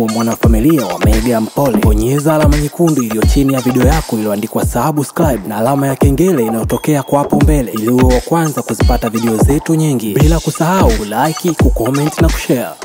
uwe mwanafamilia wa Mega Mpole, bonyeza alama nyekundu iliyo chini ya video yako iliyoandikwa subscribe na alama ya kengele inayotokea kwa hapo mbele ili uwe wa kwanza kuzipata video zetu nyingi, bila kusahau kulike, kucomment na kushare.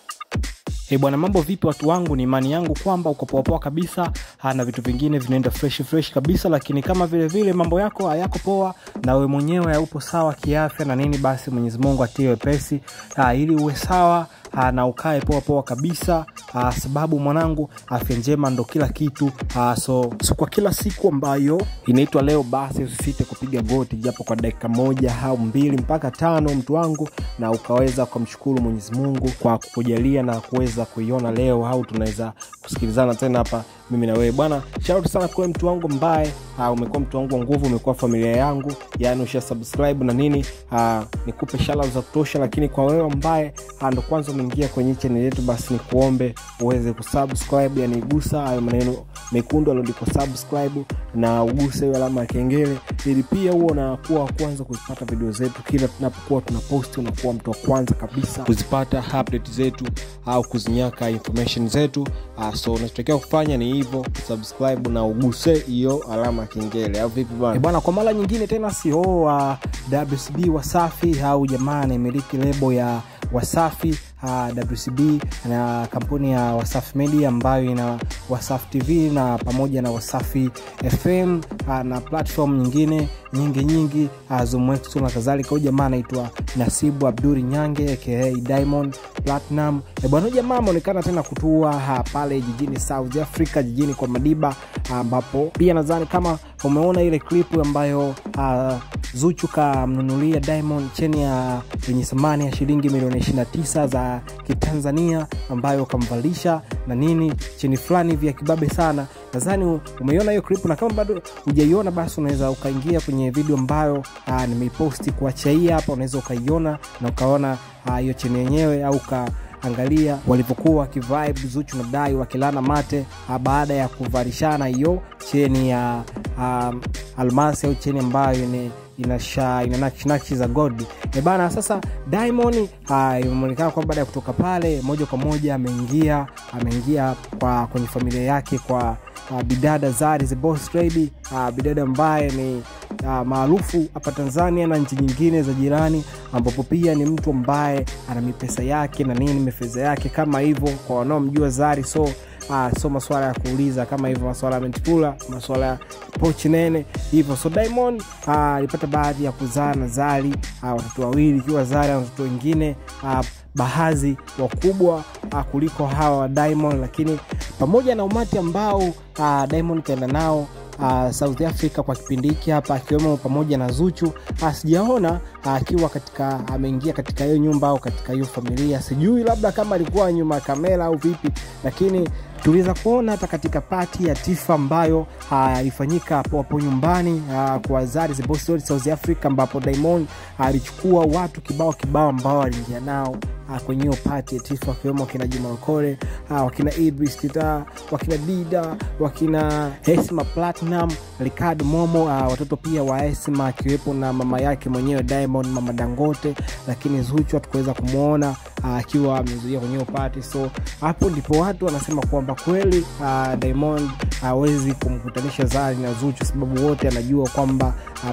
Hey bwana, mambo vipi watu wangu? Ni imani yangu kwamba uko poa poa kabisa ha, na vitu vingine vinaenda fresh fresh kabisa, lakini kama vile vile mambo yako hayako poa na wewe mwenyewe haupo sawa kiafya na nini, basi Mwenyezi Mungu atie wepesi ha, ili uwe sawa ha, na ukae poa poa kabisa ha, sababu mwanangu, afya njema ndo kila kitu ha, so, so kwa kila siku ambayo inaitwa leo, basi usisite kupiga goti japo kwa dakika moja au mbili mpaka tano, mtu wangu, na ukaweza kumshukuru Mwenyezi Mungu kwa kukujalia na kuweza kuiona leo, au tunaweza kusikilizana tena hapa mimi na wewe bwana. Shout sana kwa mtu wangu mbaye umekuwa mtu wangu wa nguvu, umekuwa familia yangu, yani usha subscribe na nini, ha, nikupe shout za kutosha. Lakini kwa wewe ambaye ndo kwanza umeingia kwenye channel yetu, basi nikuombe uweze kusubscribe, yani gusa hayo maneno mekundu alioandikwa subscribe na uguse hiyo alama ya kengele, ili pia huo unakuwa wa kwanza kuzipata video zetu kila tunapokuwa tunaposti, unakuwa mtu wa kwanza kabisa kuzipata update zetu au kuzinyaka information zetu. Uh, so unachotakiwa kufanya ni hivyo subscribe na uguse hiyo alama ya kengele, au vipi bwana? Bwana, kwa mara nyingine tena CEO wa WCB Wasafi au jamaa anayemiliki lebo ya Wasafi uh, WCB na kampuni ya Wasafi Media ambayo ina Wasafi TV na pamoja na Wasafi FM uh, na platform nyingine nyingi nyingi uh, Zoomx na kadhalika. Huyu jamaa anaitwa Nasibu Abduri Nyange aka Diamond Platinum. E bwana, jamaa ameonekana tena kutua uh, pale jijini South Africa, jijini kwa Madiba ambapo uh, pia nadhani kama umeona ile klipu ambayo uh, Zuchu kamnunulia Diamond cheni ya yenye thamani ya shilingi milioni 29 za Kitanzania ambayo kamvalisha na nini cheni fulani vya kibabe sana. Nadhani umeiona hiyo clip, na kama bado hujaiona basi unaweza ukaingia kwenye video ambayo nimeiposti kuachaia hapa, unaweza ukaiona na ukaona hiyo cheni yenyewe au ka angalia walivyokuwa wakivibe Zuchu na Dai wakilana mate baada ya kuvalishana hiyo cheni ya um, almasi au cheni ambayo ni inasha ina nakshi za gold e bana. Sasa Diamond imeonekana kwamba baada ya kutoka pale moja kwa moja ameingia ameingia kwa kwenye familia yake kwa uh, bidada Zari the Boss Lady uh, bidada ambaye ni uh, maarufu hapa Tanzania na nchi nyingine za jirani, ambapo pia ni mtu ambaye ana mipesa yake na nini mifedha yake kama hivyo, kwa wanaomjua Zari so Ah, so maswala ya kuuliza kama hivyo, maswala ya mentipula, maswala ya pochi nene hivyo. So Diamond alipata ah, baadhi ya kuzaa na Zari ah, watoto wawili, ikiwa Zari na watoto wengine ah, baadhi wakubwa ah, kuliko hawa wa Diamond, lakini pamoja na umati ambao ah, Diamond kaenda nao Uh, South Africa kwa kipindi hiki hapa akiwemo pamoja na Zuchu uh, sijaona akiwa uh, katika ameingia katika hiyo nyumba au katika hiyo familia, sijui labda kama alikuwa nyuma ya kamera au vipi, lakini tuliweza kuona hata katika pati ya Tifa ambayo ilifanyika uh, hapo nyumbani uh, kwa Zari the Boss Lady South Africa, ambapo Diamond alichukua uh, watu kibao kibao ambao aliingia nao uh, kwenye hiyo pati ya Tifa wakiwemo wakina Juma Lokole uh, wakina Idris Kita, wakina Dida, wakina Esma Platinum, Ricardo Momo uh, watoto pia wa Esma akiwepo na mama yake mwenyewe Diamond, mama Dangote, lakini Zuchu hatukuweza kumwona akiwa uh, amezuia kwenye hiyo pati. So hapo ndipo watu wanasema kwamba kweli uh, Diamond hawezi uh, kumkutanisha Zari na Zuchu, sababu wote anajua kwamba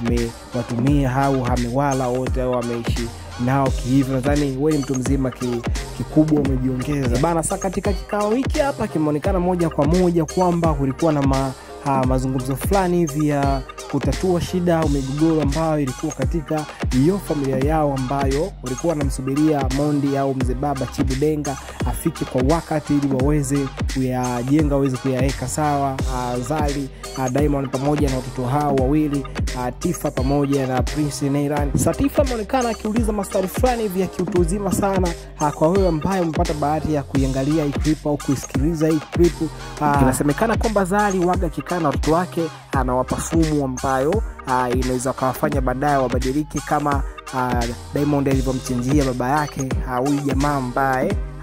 amewatumia au amewala wote au ameishi nao kihivyo. Nadhani wewe mtu mzima ki, kikubwa umejiongeza bana. Sa katika kikao hiki hapa kimeonekana moja kwa moja kwamba kulikuwa na ma, ha, mazungumzo fulani hivi ya kutatua shida au migogoro ambayo ilikuwa katika hiyo familia yao ambayo walikuwa wanamsubiria Mondi au mzee baba Chibu Denga afike kwa wakati ili waweze kuyajenga waweze kuyaweka sawa. Uh, Zari uh, Diamond pamoja na watoto hao wawili uh, Tifa pamoja na Prince Nairan. Satifa ameonekana akiuliza maswali fulani hivi ya kiutu uzima sana. Uh, kwa wewe ambaye umepata bahati ya kuiangalia hii clip au kuisikiliza hii clip uh, inasemekana kwamba Zari waga akikaa na watoto wake anawapa sumu ambayo uh, inaweza kawafanya baadaye wabadilike kama uh, Diamond alivyomchinjia baba yake huyu uh, jamaa ambaye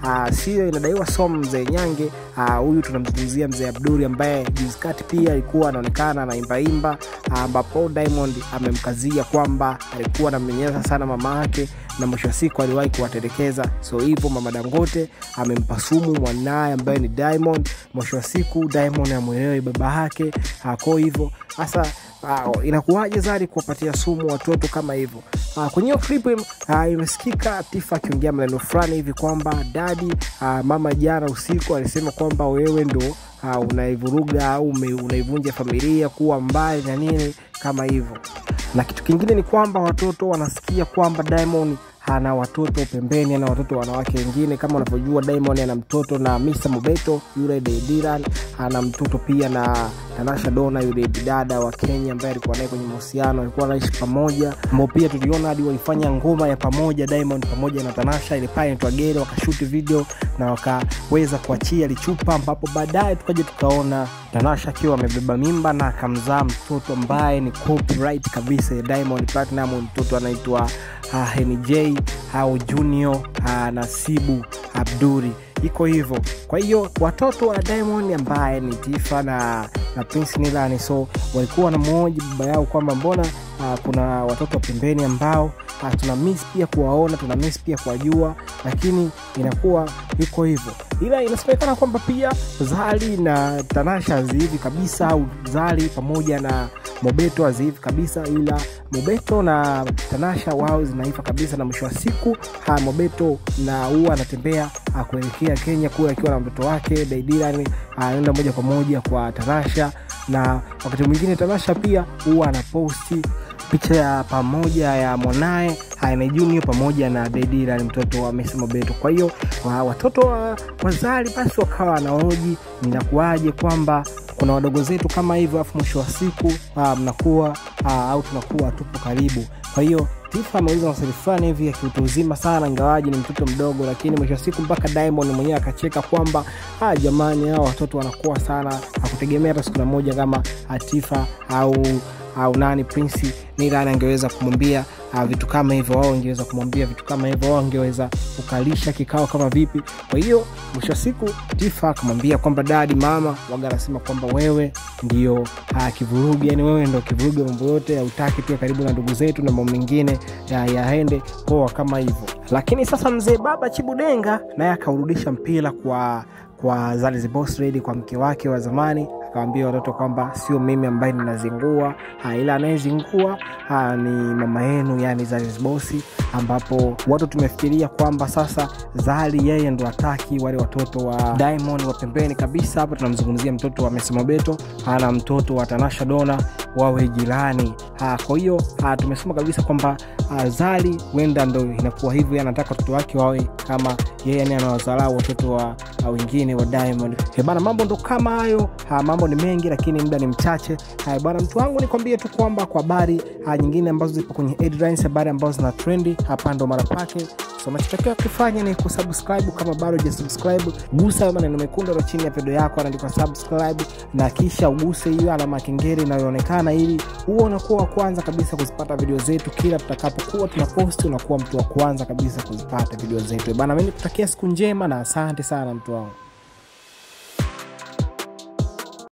uh, sio inadaiwa so mzee nyange huyu uh, tunamzungumzia mzee abduri ambaye juzi kati pia alikuwa anaonekana anaimbaimba ambapo uh, diamond amemkazia kwamba alikuwa anamnyanyasa sana mama yake na mwisho wa siku aliwahi kuwatelekeza so hivyo mama dangote amempa sumu mwanaye ambaye ni diamond mwisho wa siku diamond amwelewe baba yake ko hivyo hasa uh, inakuwaje zari kuwapatia sumu watoto kama hivyo uh, kwenye hiyo clip uh, imesikika tifa akiongea maneno fulani hivi kwamba dadi uh, mama jana usiku alisema kwamba wewe ndo uh, unaivuruga au unaivunja familia kuwa mbali na nini kama hivyo na kitu kingine ni kwamba watoto wanasikia kwamba diamond ana watoto pembeni ana watoto wanawake wengine kama unavyojua diamond ana mtoto na misa mobeto yule dediran ana mtoto pia na tanasha dona yule dada wa kenya ambaye alikuwa naye kwenye mahusiano alikuwa anaishi pamoja ambao pia tuliona hadi walifanya ngoma ya pamoja diamond pamoja na tanasha ile pale inaitwa gere wakashuti video na wakaweza kuachia lichupa ambapo baadaye tukaja tukaona tanasha akiwa amebeba mimba na akamzaa mtoto ambaye ni copyright kabisa ya diamond platinum mtoto anaitwa uh, henj au junior uh, nasibu abduri iko hivyo kwa hiyo watoto wa diamond ambaye ni tifa na na prince nilani so walikuwa wanamwoji baba yao kwamba mbona uh, kuna watoto pembeni ambao uh, tuna miss pia kuwaona tuna miss pia kuwajua lakini inakuwa iko hivyo ila inasemekana kwamba pia zali na tanasha hazihivi kabisa au zali pamoja na mobeto hazihivi kabisa ila mobeto na tanasha wao zinaiva kabisa na mwisho wa siku ha, mobeto na huwa anatembea kuelekea kenya kule akiwa na mtoto wake daidiran anaenda moja kwa moja kwa tanasha na wakati mwingine tanasha pia huwa anaposti picha ya pamoja ya mwanaye Haime Junior pamoja na Dedira ni mtoto wa Messi Mobeto. Kwa hiyo wa, watoto wa wazali basi wakawa wanaoji ninakuaje kwamba kuna wadogo zetu kama hivyo, afu mwisho wa siku mnakuwa au tunakuwa tupo karibu. Kwa hiyo Tifa ameuliza maswali fulani hivi ya kiutu uzima sana, ingawaji ni mtoto mdogo, lakini mwisho wa siku mpaka Diamond mwenyewe akacheka kwamba ah, jamani, hao watoto wanakuwa sana, hakutegemea hata siku moja kama Atifa au au nani Prince Nilani angeweza kumwambia uh, vitu kama hivyo, wao angeweza kumwambia vitu kama hivyo, wao angeweza kukalisha kikao kama vipi. Kwa hiyo mwisho wa siku Tifa akamwambia kwamba dadi, mama waga anasema kwamba wewe ndio uh, kivurugi, yani wewe ndio kivurugi mambo yote, hautaki pia karibu na ndugu zetu na mambo mengine yaende ya poa kama hivyo. Lakini sasa mzee baba Chibudenga naye akaurudisha mpira kwa kwa Zali Boss Lady, kwa mke wake wa zamani akawambia watoto kwamba sio mimi ambaye ninazingua ila anayezingua ni mama yenu yani Zali Boss, ambapo watu tumefikiria kwamba sasa Zali yeye ndo ataki wale watoto wa Diamond wa pembeni kabisa. Hapa tunamzungumzia mtoto wa Messi Mobeto na mtoto wa Tanasha Dona wawe jirani. Kwa hiyo tumesema kabisa kwamba Zali huenda ndo inakuwa hivyo, anataka watoto wake wawe kama yeye, yani anawazalau watoto wa wengine wa Diamond. Bana, mambo ndo kama hayo. Ha, mambo ni mengi lakini muda ni mchache. Haya bwana, mtu wangu nikwambie tu kwamba kwa habari nyingine ambazo zipo kwenye headlines, habari ambazo zina trendi, hapa ndo mara pake. So unachotakiwa kufanya ni kusubscribe kama bado hujasubscribe, gusa maneno mekundu yaliyo chini ya video yako, anaandikwa subscribe, na kisha uguse hiyo alama ya kengele inayoonekana, ili huo unakuwa wa kwanza kabisa kuzipata video zetu kila tutakapokuwa tunaposti, unakuwa mtu wa kwanza kabisa kuzipata video zetu bana. Mimi nikutakia siku njema na asante sana mtu wangu.